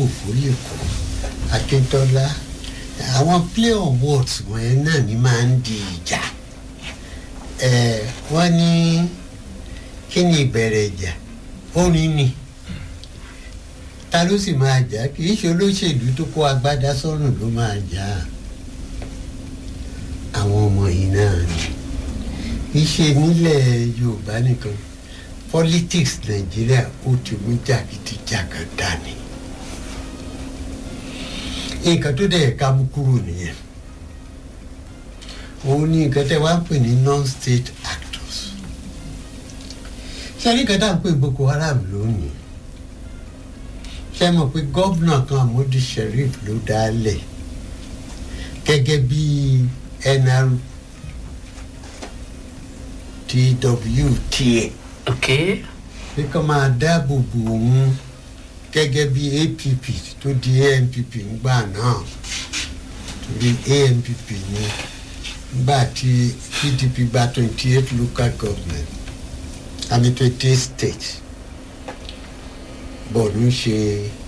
òfò lè kó akíntọ́lá àwọn play on words wọ̀nyẹn náà ni máa ń di ìjà ẹ wọ́n ní kí ni ìbẹ̀rẹ̀ ìjà orin ni ta ló sì máa jà kì í ṣe olóṣèlú tó kó agbádá sọ́rùn ló máa jà àwọn ọmọ yìí náà ni kì í ṣe nílẹ̀ yorùbá nìkan politics nàìjíríà ó ti mú jàgídíjàgan dání nǹkan tó dẹ̀ ká mú kúrò nìyẹn òun ní nǹkan tẹ́ wá ń pè ní non-state actors ṣé nǹkan tá à ń pè boko haram lónìí ṣé mọ̀ pé gómìnà kan àmọ́dí sheriff ló dálẹ̀ gẹ́gẹ́ bí nrtw ok pé kó máa dáàbò bò òun gẹ́gẹ́ bí app tó di ampp ńgbà náà torí ampp ni nígbà tí pdp gba twenty eight local government àmì twenty eight states bọ́ọ̀lù ń ṣe